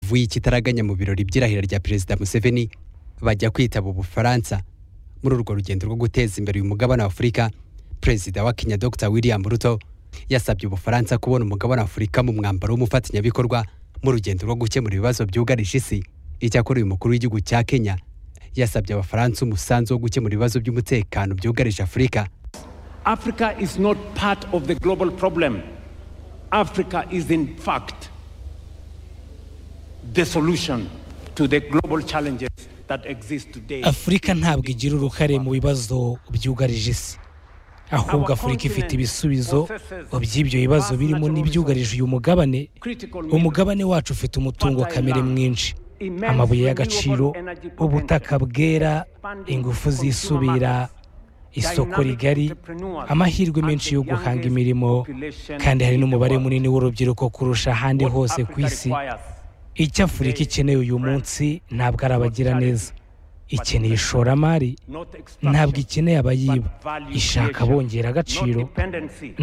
bavuye i kitaraganya mu birori by'irahira rya perezida museveni bajya kwitaba ubufaransa muri urwo rugendo rwo guteza imbere uyu mugabane wa afurika perezida wa kenya dr william ruto yasabye ubufaransa kubona umugabane wa afurika mu mwambaro w'umufatanyabikorwa mu rugendo rwo gukemura ibibazo byugarije isi icyakora uyu mukuru w'igihugu cya kenya yasabye abafaransa umusanzu wo gukemura ibibazo by'umutekano byugarije afurika Africa is not part of the global problem. Africa is, in fact, the solution to the global challenges that exist today. afurika ntabwo igira uruhare mu bibazo byugarije isi ahubwo afurika ifite ibisubizo by'ibyo bibazo birimo n'ibyugarije uyu mugabane umugabane wacu ufite umutungo kamere mwinshi amabuye y'agaciro ubutaka bwera ingufu zisubira isoko rigari amahirwe menshi yo guhanga imirimo kandi hari n'umubare munini w'urubyiruko kurusha ahandi hose ku isi icyo afurika ikeneye uyu munsi ntabwo ari abagiraneza ikeneye ishoramari ntabwo ikeneye abayiba ishaka abongera agaciro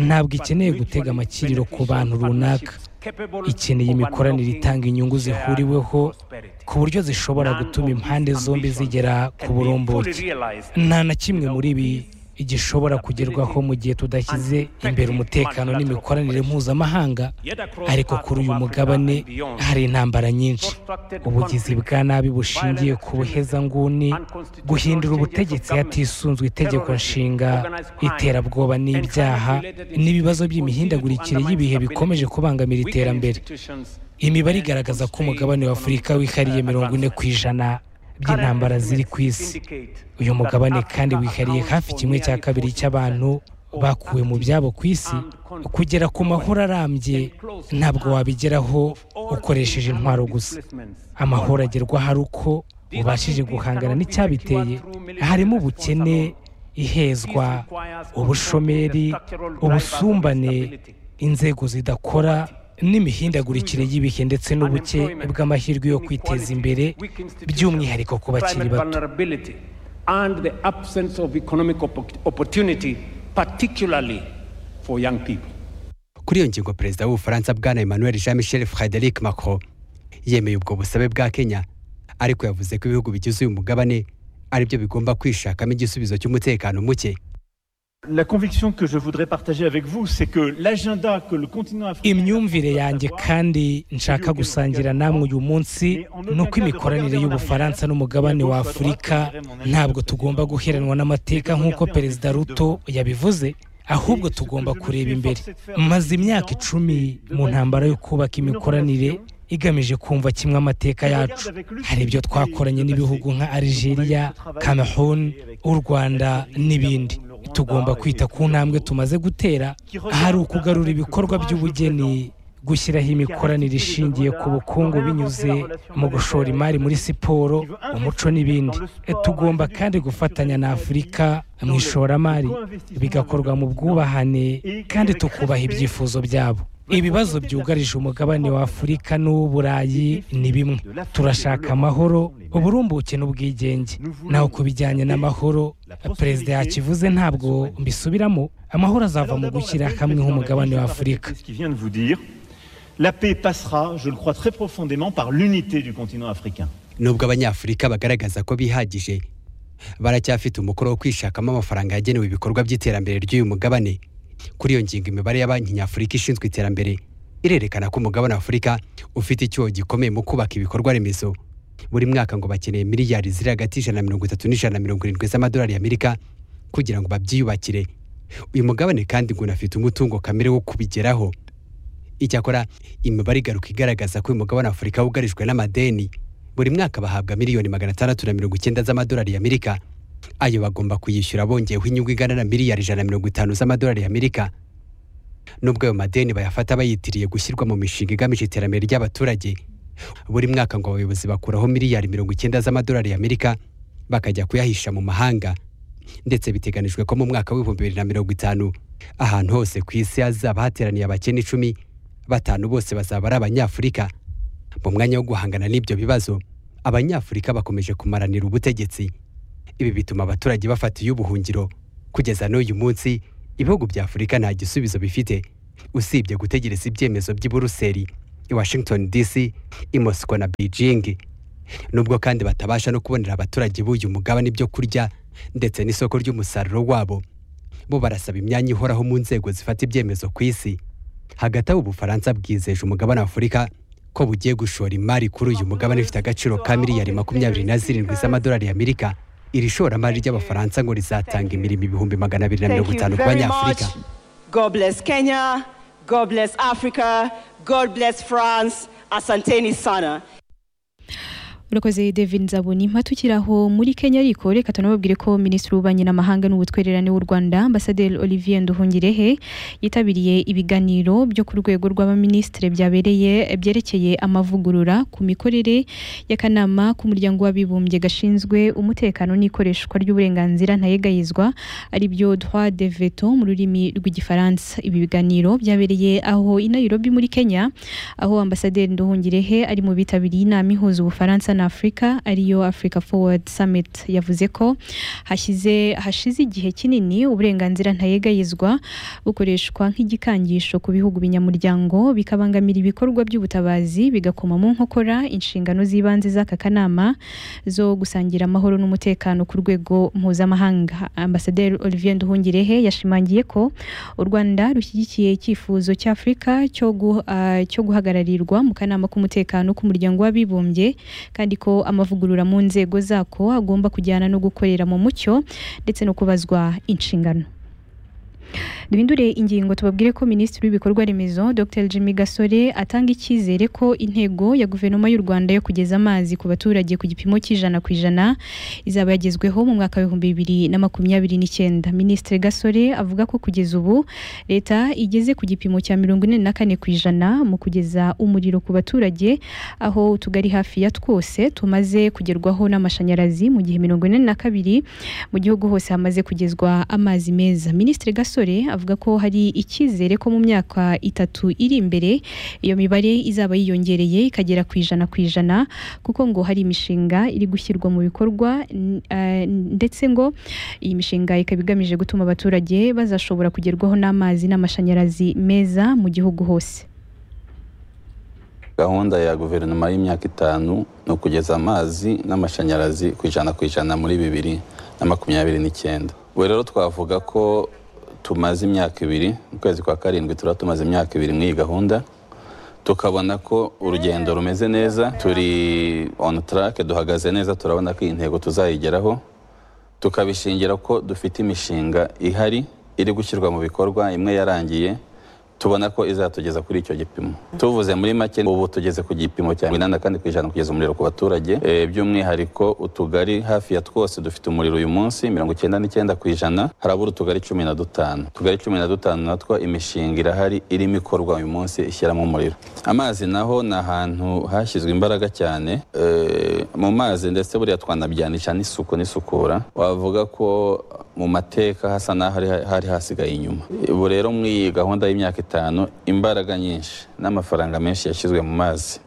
ntabwo ikeneye gutega amakiriro ku bantu runaka ikeneye imikoranire itanga inyungu zihuriweho ku buryo zishobora gutuma impande zombi zigera ku burumbuke nta na kimwe muri ibi gishobora kugerwaho mu gihe tudashyize imbere umutekano n'imikoranire mpuzamahanga ariko kuri uyu mugabane hari intambara nyinshi ubugizi bwa nabi bushingiye ku buhezanguni guhindura ubutegetsi hatisunzwe itegeko nshinga iterabwoba n'ibyaha n'ibibazo by'imihindagurikire y'ibihe bikomeje kubangamira iterambere imibare igaragaza ko umugabane wa afurika wihariye mirongo ine ku ijana by'intambara ziri ku isi uyu mugabane kandi wihariye hafi kimwe cya kabiri cy'abantu bakuwe mu byabo ku isi kugera ku mahoro arambye ntabwo wabigeraho ukoresheje intwaro gusa amahoro agerwa hari uko ubashije guhangana n'icyabiteye harimo ubukene ihezwa ubushomeri ubusumbane inzego zidakora n'imihindagurikire y'ibihe ndetse n'ubuke bw'amahirwe yo kwiteza imbere by'umwihariko ku bakiri bato kuri iyo ngingo perezida w'ubufaransa bwana emmanuel jean michel frederic macron yemeye ubwo busabe bwa kenya ariko yavuze ko ibihugu bigize uyu mugabane aribyo bigomba kwishakamo igisubizo cy'umutekano muke La conviction que je voudrais partager avec vous, c'est que l'agenda que le continent africain... imyumvire yanjye kandi nshaka gusangira namwe uyu munsi ni uko imikoranire y'ubufaransa n'umugabane wa afurika ntabwo tugomba guheranwa n'amateka nk'uko perezida ruto yabivuze ahubwo tugomba kureba imbere maze imyaka icumi mu ntambara yo kubaka imikoranire igamije kumva kimwe amateka yacu hari ibyo twakoranye n'ibihugu nka algeria cameroon u rwanda n'ibindi tugomba kwita ku ntambwe tumaze gutera hari ukugarura ibikorwa by'ubugeni gushyiraho imikoranire ishingiye ku bukungu binyuze mu gushora imari muri siporo umuco n'ibindi tugomba kandi gufatanya na afurika mu ishoramari bigakorwa mu bwubahane kandi tukubaha ibyifuzo byabo ibibazo byugarije umugabane wa afurika n'uw'uburayi ni bimwe turashaka amahoro uburumbuke n'ubwigenge naho ku bijyanye n'amahoro perezida yakivuze ntabwo mbisubiramo amahoro azava mu gushyira hamwe h'umugabane wa afurika La paix passera, je le crois très profondément, par l'unité du continent africain. nubwo abanyafurika bagaragaza ko bihagije baracyafite umukoro wo kwishakamo amafaranga yagenewe ibikorwa by'iterambere ry'uyu mugabane kuri iyo ngingo imibare ya banki nyafurika ishinzwe iterambere irerekana ko umugabane wa afurika ufite icyuho gikomeye mu kubaka ibikorwa remezo buri mwaka ngo bakeneye miliyari ziri hagati y'ijana na mirongo itatu n'ijana na mirongo irindwi z'amadolari y'amerika kugira ngo babyiyubakire uyu mugabane kandi ngo unafite umutungo kamere wo kubigeraho icyakora imibare igaruka igaragaza ko uyu mugabane wa afurika wugarijwe n'amadeni buri mwaka bahabwa miliyoni magana atandatu na mirongo icyenda z'amadolari y'amerika ayo bagomba kuyishyura bongeyeho inyungu igana na miliyari ijana na mirongo itanu z'amadolari y'amerika nubwo ayo madeni bayafata bayitiriye gushyirwa mu mishinga igamije iterambere ry'abaturage buri mwaka ngo abayobozi bakuraho miliyari mirongo icyenda z'amadolari y'amerika bakajya kuyahisha mu mahanga ndetse biteganijwe ko mu mwaka w'ibihumbi bibiri na mirongo itanu ahantu hose ku isi hazaba hateraniye abakene icumi batanu bose bazaba ari abanyafurika mu mwanya wo guhangana n'ibyo bibazo abanyafurika bakomeje kumaranira ubutegetsi ibi bituma abaturage bafata iy'ubuhungiro kugeza n'uyu munsi ibihugu bya afurika nta gisubizo bifite usibye gutegereza ibyemezo by'i buruseli i washington dc i moscow na beijing nubwo kandi batabasha no kubonera abaturage b'uyu mugabane ibyo kurya ndetse n'isoko ry'umusaruro wabo bo barasaba imyanya ihoraho mu nzego zifata ibyemezo ku isi hagati aho ubufaransa bwizeje umugabane afurika ko bugiye gushora imari kuri uyu mugabane ufite agaciro ka miliyari makumyabiri na zirindwi z'amadolari y'amerika iri shoramari ry'abafaransa ngo rizatanga imirimo ibihumbi magana abiri na mirongo Thank itanu you ku very much. banyafurika God bless Kenya. God bless Africa. God bless France. Asanteni sana. urakoze david nzabonimpa tukiri aho muri kenya ariko reka tunababwire ko minisitiri w'ububanyi n'amahanga n'ubutwererane w'u rwanda ambasaderi olivier nduhungirehe yitabiriye ibiganiro byo ku rwego rw'abaminisitiri byabereye byerekeye amavugurura ku mikorere y'akanama k'umuryango w'abibumbye gashinzwe umutekano n'ikoreshwa ry'uburenganzira ntayegayizwa ari byo droit de veto mu rurimi rw'igifaransa ibi biganiro byabereye aho i nairobi muri kenya aho ambasaderi nduhungirehe ari mu bitabiriye inama ihuza ubufaransa na afurika ariyo africa forward summit yavuze ko hashyize hashize igihe kinini uburenganzira ntayegayizwa bukoreshwa nk'igikangisho ku bihugu binyamuryango bikabangamira ibikorwa by'ubutabazi bigakoma mu nkokora inshingano z'ibanze z'aka kanama zo gusangira amahoro n'umutekano ku rwego mpuzamahanga ambasaderi olivier nduhungirehe yashimangiye ko u rwanda rushyigikiye icyifuzo cy'afurika cyo gu- ah, cyo guhagararirwa mu kanama k'umutekano k'umuryango w'abibumbye kandi ko amavugurura mu nzego zako agomba kujyana no gukorera mu mucyo ndetse no kubazwa inshingano duhindure ingingo tubabwire ko minisitiri w'ibikorwa remezo dr jimmy gasore atanga icyizere ko intego ya guverinoma y'u rwanda yo kugeza amazi ku baturage ku gipimo cy'ijana ku ijana izaba yagezweho mu mwaka w'ibihumbi bibiri na makumyabiri n'icyenda minisitiri gasore avuga ko kugeza ubu leta igeze ku gipimo cya mirongo ine na kane ku ijana mu kugeza umuriro ku baturage aho utugari hafi ya twose tumaze kugerwaho n'amashanyarazi mu gihe mirongo ine na kabiri mu gihugu hose hamaze kugezwa amazi meza minisitiri gasore avuga ko hari icyizere ko mu myaka itatu iri imbere iyo mibare izaba yiyongereye ikagera ku ijana ku ijana kuko ngo hari imishinga iri gushyirwa mu bikorwa n- eh, ndetse ngo iyi mishinga ikaba igamije gutuma abaturage bazashobora kugerwaho n'amazi n'amashanyarazi meza mu gihugu hose gahunda ya guverinoma y'imyaka itanu ni ukugeza amazi n'amashanyarazi ku ijana ku ijana muri bibiri na makumyabiri n'icyenda ubu rero twavuga ko tumaze imyaka ibiri mu kwezi kwa karindwi tuba tumaze imyaka ibiri muri iyi gahunda tukabona ko urugendo rumeze neza turi on track duhagaze neza turabona ko iyi ntego tuzayigeraho tukabishingira ko dufite imishinga ihari iri gushyirwa mu bikorwa imwe yarangiye tubona ko izatugeza kuri icyo gipimo tuvuze muri make ubu tugeze ku gipimo cya mirongo inani na kane ku ijana kugeza umuriro ku baturage Eh, by'umwihariko utugari hafi ya twose dufite umuriro uyu munsi mirongo icyenda n'icyenda ku ijana harabura utugari cumi na dutanu utugari cumi na dutanu natwo imishinga irahari irimo ikorwa uyu munsi ishyiramo umuriro amazi naho ni ahantu hashyizwe imbaraga cyane Eh, mu mazi ndetse buriya twanabyanisha n'isuku n'isukura wavuga ko mu mateka hasa n'aho hari, hari hasigaye inyuma ubu rero muri iyi gahunda y'imyaka itanu imbaraga nyinshi n'amafaranga menshi yashyizwe mu mazi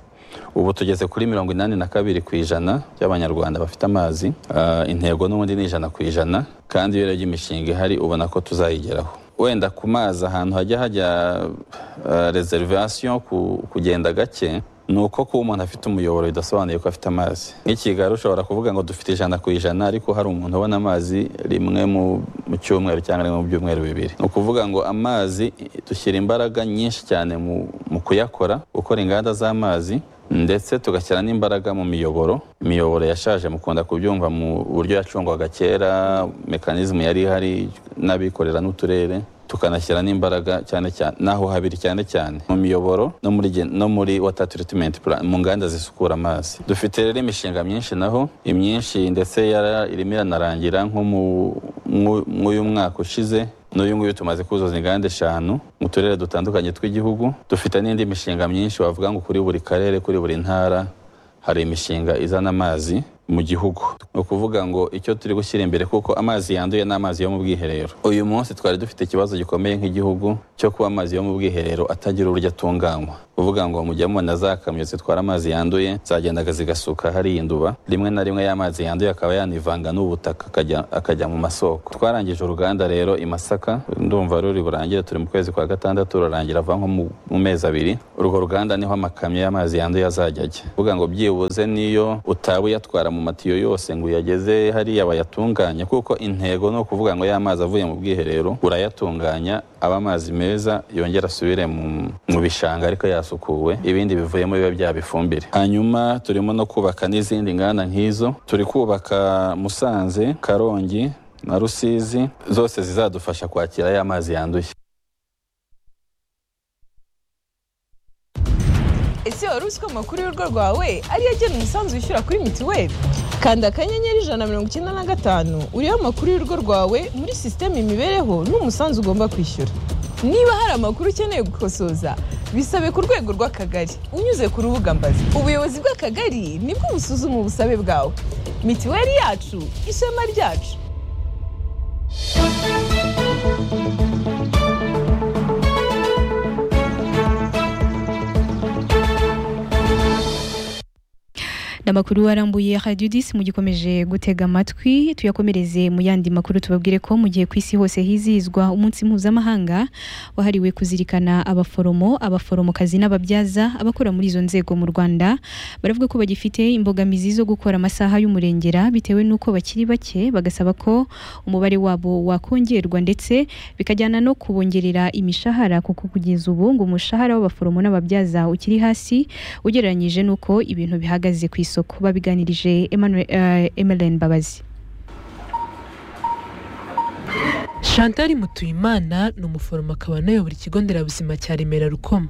ubu tugeze kuri mirongo inani na kabiri ku ijana by'abanyarwanda bafite amazi Ah, intego n'ubundi ni ijana ku ijana kandi iyo urebye imishinga ihari ubona ko tuzayigeraho wenda ku mazi ahantu hajya hajya reservation kugenda gake ni uko kuba umuntu afite umuyoboro bidasobanuye ko afite amazi nk'ikigaro ushobora kuvuga ngo dufite ijana ku ijana ariko hari umuntu ubona amazi rimwe mu mu cyumweru cyangwa rimwe mu byumweru bibiri ni ukuvuga ngo amazi i- dushyira imbaraga nyinshi cyane mu, mu kuyakora gukora inganda z'amazi ndetse tugashyira n'imbaraga mu miyoboro imiyoboro yashaje mukunda kubyumva mu buryo yacungwaga kera mekanizmu yari ihari n'abikorera n'uturere tukanashyira n'imbaraga cyane cyane n'aho habiri cyane cyane mu miyoboro no muri gen- no muri water treatment plan mu nganda zisukura amazi dufite rero imishinga myinshi naho imyinshi ndetse yara- irimo iranarangira nko mu mu- mw'uyu mwaka ushize n'uyu nguyu tumaze kuzuza inganda eshanu mu turere dutandukanye tw'igihugu dufite n'indi mishinga myinshi wavuga ngo kuri buri karere kuri buri ntara hari imishinga izana amazi mu gihugu ni ukuvuga ngo icyo turi gushyira imbere kuko amazi yanduye ni amazi yo mu bwiherero uyu munsi twari dufite ikibazo gikomeye nk'igihugu cyo kuba amazi yo mu bwiherero atagira uburyo atunganywa kuvuga ngo mujya mubona za kamyo zitwara amazi yanduye zagendaga zigasuka hariya induba rimwe na rimwe y'amazi yanduye akaba yanivanga n'ubutaka akajya- akajya mu masoko twarangije uruganda rero i masaka ndumva ruri burangire turi mu kwezi kwa gatandatu rurarangira ava nko mu- mu mezi abiri urwo ruganda niho amakamyo y'amazi yanduye azajya ajya kuvuga ngo byibuze niyo utaba uyatwara mu matiyo yose ngo uyageze hariya bayatunganye kuko intego ni ukuvuga ngo ya mazi avuye mu bwiherero urayatunganya aba amazi meza yongera asubire mu mu bishanga ariko yasukuwe ibindi bivuyemo biba byaba ifumbire hanyuma turimo no kubaka n'izindi nganda nk'izo turi kubaka musanze karongi na rusizi zose zizadufasha kwakira ya mazi yanduye ese wari uzi ko amakuru y'urugo rwawe ariyo agena umusanzu wishyura kuri mituweli kanda akanyenyeri ijana na mirongo icyenda na gatanu uriho amakuru y'urugo rwawe muri sisiteme imibereho n'umusanzu ugomba kwishyura niba hari amakuru ukeneye gukosoza bisabe ku rwego rw'akagari unyuze ku rubuga mbazi ubuyobozi bw'akagari nibwo busuzuma ubusabe bwawe mituweli yacu ishema ryacu amakuru arambuye Radio 10 mugikomeje gutega amatwi tuyakomereze mu yandi makuru tubabwire ko mu gihe ku isi hose hizihizwa umunsi mpuzamahanga wahariwe kuzirikana abaforomo abaforomokazi n'ababyaza abakora muri izo nzego mu Rwanda baravuga ko bagifite imbogamizi zo gukora amasaha y'umurengera bitewe n'uko bakiri bake bagasaba ko umubare wabo wakongerwa ndetse bikajyana no kubongerera imishahara kuko kugeza ubu ngo umushahara w'abaforomo n'ababyaza ukiri hasi ugereranyije n'uko ibintu bihagaze ku isoko babiganirije Emmanuel- eh, Emeline Mbabazi Chantal Mutuyimana ni umuforomo akaba anayobora ikigo nderabuzima cya Remera Rukoma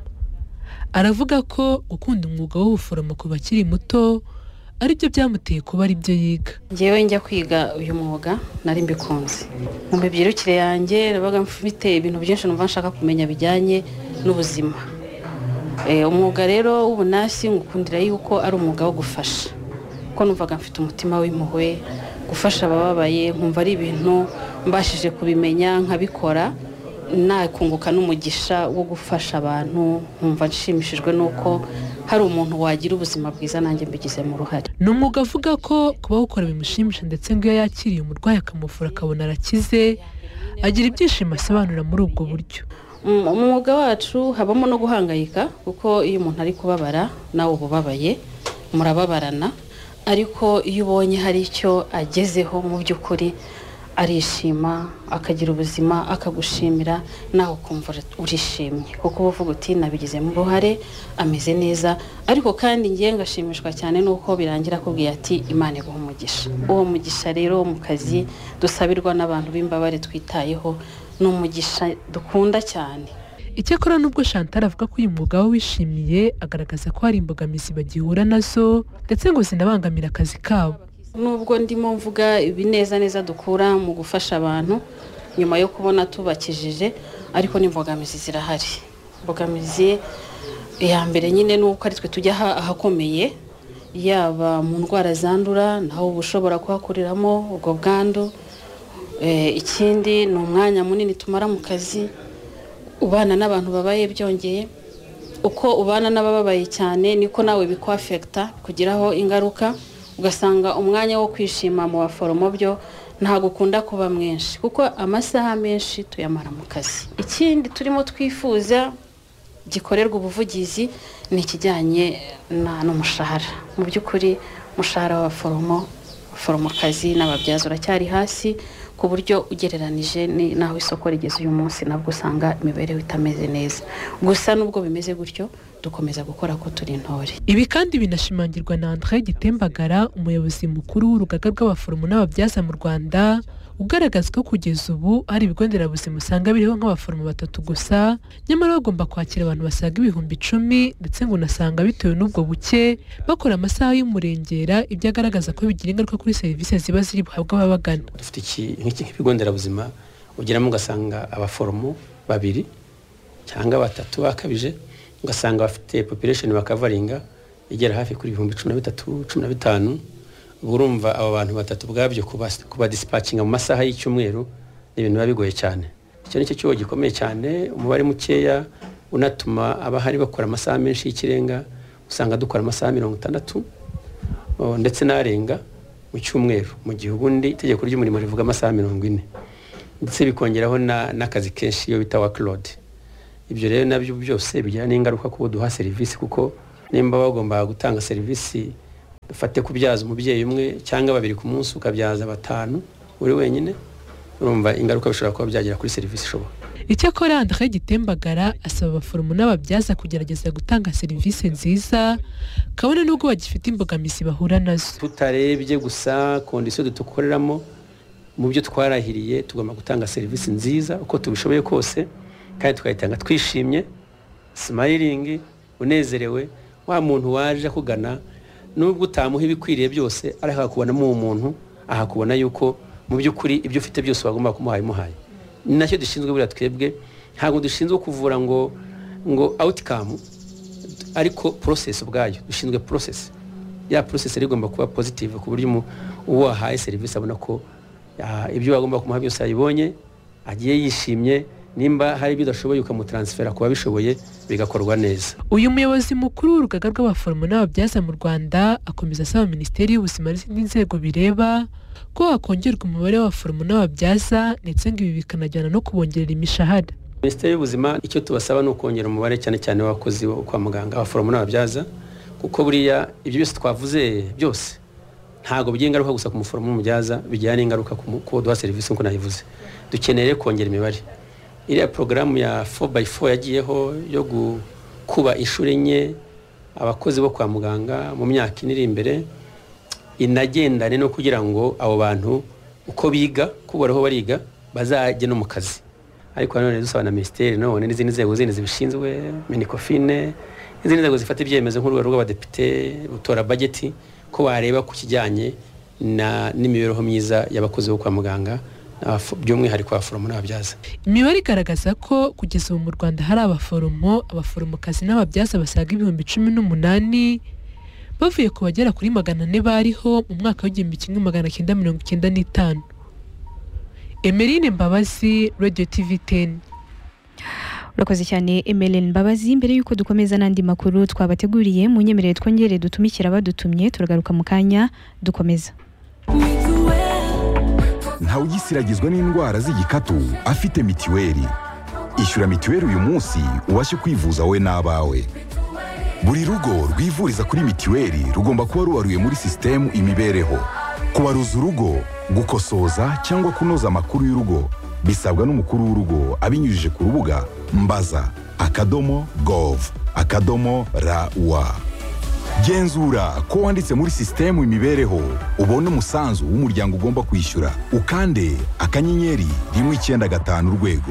aravuga ko gukunda umwuga w'ubuforomo ku bakiri muto aribyo byamuteye kuba aribyo yiga ngewe njya kwiga uyu mwuga nari mbikunze mu mibyirukire yanjye nabaga mfite ibintu byinshi numva nshaka kumenya bijyanye n'ubuzima Eh, umwuga rero w'ubunasi ngukundira yuko ari umwuga wo gufasha kuko numvaga mfite umutima w'impuhwe gufasha abababaye nkumva ari ibintu mbashije kubimenya nkabikora nakunguka n'umugisha wo gufasha abantu nkumva nshimishijwe n'uko hari umuntu wagira ubuzima bwiza nanjye mbigizemo uruhare ni umwuga avuga ko kuba wukora bimushimisha ndetse ngo iyo yakiriye umurwayi akamuvura akabona arakize agira ibyishimo asobanura muri ubwo buryo mu mu mwuga wacu habamo no guhangayika kuko iyo umuntu ari kubabara nawe uba ubabaye murababarana ariko iyo ubonye hari icyo agezeho mu by'ukuri arishima akagira ubuzima akagushimira nawe ukumva uri- urishimye kuko uba uvuga uti nabigizemo uruhare ameze neza ariko kandi ngiye ngashimishwa cyane n'uko birangira akubwiye ati imana iguha umugisha uwo mugisha rero wo mu kazi dusabirwa n'abantu b'imbabare twitayeho ni umugisha dukunda cyane icyakora nubwo Chantal avuga ko uyu mwuga we wishimiye agaragaza ko hari imbogamizi bagihura nazo ndetse ngo zinabangamira akazi kabo nubwo ndimo mvuga ibineza neza dukura mu gufasha abantu nyuma yo kubona tubakijije ariko n'imbogamizi zirahari imbogamizi ya mbere nyine ni uko ari twe tujya aha- ahakomeye yaba mu ndwara zandura naho uba ushobora kuhakuriramo ubwo bwandu Eh, ikindi ni umwanya munini tumara mu kazi ubana n'abantu babaye byongeye uko ubana n'abababaye cyane niko nawe bikwafekita kugiraho ingaruka ugasanga umwanya wo kwishima mu baforomo byo ntabwo ukunda kuba mwinshi kuko amasaha menshi tuyamara mu kazi ikindi turimo twifuza gikorerwa ubuvugizi ni ikijyanye na- n'umushahara mu by'ukuri umushahara w'abaforomo abaforomokazi n'ababyaza uracyari hasi ku buryo ugereranije ni- n'aho isoko rigeze uyu munsi nabwo usanga imibereho itameze neza gusa n'ubwo bimeze gutyo dukomeza gukora ko turi intore Ibi kandi binashimangirwa na André Gitembagara umuyobozi mukuru w'urugaga rw'abaforomo n'ababyaza mu Rwanda ugaragaza ko kugeza ubu hari ibigo nderabuzima usanga biriho nk'abaforomo batatu gusa nyamara bagomba kwakira abantu basaga ibihumbi icumi ndetse ngo unasanga bitewe n'ubwo buke bakora amasaha y'umurengera ibyo agaragaza ko bigira ingaruka kuri serivisi ziba ziri buhabwe ababagana dufite iki- nk'iki- nk'ikigo nderabuzima ugeramo ugasanga abaforomo babiri cyangwa batatu bakabije ugasanga bafite population bakavaringa igera hafi kuri ibihumbi cumi na bitatu cumi na bitanu ubwo urumva abo bantu batatu ubwabyo kubas- kubadisipacinga mu masaha y'icyumweru ni ibintu biba bigoye cyane icyo ni cyo kibazo gikomeye cyane umubare mukeya unatuma abahari bakora amasaha menshi y'ikirenga usanga dukora amasaha mirongo itandatu o, ndetse n'arenga mu cyumweru mu gihe ubundi itegeko ry'umurimo rivuga amasaha mirongo ine ndetse bikongeraho na- n'akazi kenshi iyo bita wakilodi ibyo rero nabyo byose bigira n'ingaruka kubo duha serivisi kuko nimba bagomba gutanga serivisi dufate kubyaza umubyeyi umwe cyangwa babiri ku munsi ukabyaza batanu uri wenyine urumva ingaruka bishobora kuba byagera kuri serivisi ishoboka icyakora andré gitembagara asaba abaforomo n'ababyaza kugerageza gutanga serivisi nziza kabone n'ubwo bagifite imbogamizi bahura nazo tutarebye gusa kondisiyo dukoreramo mu byo twarahiriye tugomba gutanga serivisi nziza uko tubishoboye kose kandi tukayitanga twishimye simayiringi unezerewe wa muntu waje akugana nubwo utamuha ibikwiriye byose ariko akakubonamo uwo muntu ahakubona yuko mu by'ukuri ibyo ufite byose wagomba kumuha yamuhaye ni nacyo dushinzwe buriya twebwe ntabwo dushinzwe kuvura ngo ngo awutikamu ariko porosesi ubwayo dushinzwe porosesi ya porosesi rero igomba kuba pozitive ku buryo umu- uwo wahaye serivisi abona ko ah, ibyo wagomba kumuha byose ayibonye agiye yishimye nimba hari ibyo udashoboye ukamutaransifera ku babishoboye bigakorwa neza uyu muyobozi mukuru w'urugaga rw'abaforomo n'ababyaza mu rwanda akomeza asaba minisiteri y'ubuzima n'izindi nzego bireba ko hakongerwa umubare w'abaforomo n'ababyaza ndetse ngo ibi bikanajyana no kubongerera imishahara minisiteri y'ubuzima icyo tubasaba ni ukongera umubare cyane cyane w'abakozi bo kwa muganga abaforomo n'ababyaza kuko buriya ibyo byose twavuze byose ntabwo bigira ingaruka gusa ku muforomo n'umubyaza bigira n'ingaruka ku mu- ku wo duha serivisi nk'uko nayivuze dukeneye rero kongera imibare iriya porogaramu ya 4x4 yagiyeho yo gu- kuba inshuro enye abakozi bo kwa muganga mu myaka ine iri imbere inagendane no kugira ngo abo bantu uko biga uko baraho bariga bazajye no mu kazi ariko nanone dusaba na minisiteri none n'izindi nzego zindi zibishinzwe minikofine n'izindi nzego zifata ibyemezo nk'urwego rw'abadepite gutora bajeti ko bareba ku kijyanye na- n'imibereho myiza y'abakozi bo kwa muganga n'abafo- by'umwihariko abaforomo n'ababyaza imibare igaragaza ko kugeza ubu mu rwanda hari abaforomo abaforomokazi n'ababyaza basaga ibihumbi cumi n'umunani bavuye ku bagera kuri magana ane bariho mu mwaka w'igihumbi kimwe magana cyenda mirongo icyenda n'itanu emeline mbabazi radio tv teni urakoze cyane emeline mbabazi mbere y'uko dukomeza n'andi makuru twabateguriye munyemerere twongere dutumikira abadutumye turagaruka mu kanya dukomeza ntawugisiragizwa n'indwara z'igikatu afite mitiweli ishyura mitiweli uyu munsi ubashe kwivuza wowe n'abawe buri rugo rwivuriza kuri mitiweli rugomba kuba rubaruye muri sisitemu imibereho kubaruza urugo gukosoza cyangwa kunoza amakuru y'urugo bisabwa n'umukuru w'urugo abinyujije ku rubuga mbaza akadomo gov akadomo rawa genzura ko wanditse muri sisitemu imibereho ubone umusanzu w'umuryango ugomba kwishyura ukande akanyenyeri rimwe icyenda gatanu urwego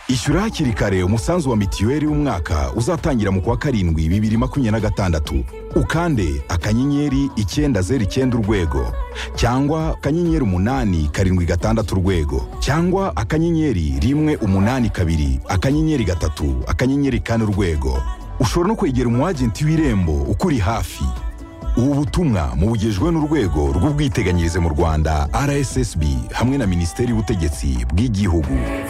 ishyura hakiri kare umusanzu wa mitiweli w'umwaka uzatangira mu kwa karindwi bibiri makumyabiri na gatandatu ukande akanyenyeri icyenda zeru icyenda urwego cyangwa akanyenyeri umunani karindwi gatandatu urwego cyangwa akanyenyeri rimwe umunani kabiri akanyenyeri gatatu akanyenyeri kane urwego ushobora no kwegera umwagenti w'irembo ukuri hafi ubu butumwa mubugejwe n'urwego rw'ubwiteganyirize mu rwanda rssb hamwe na minisiteri y'ubutegetsi bw'igihugu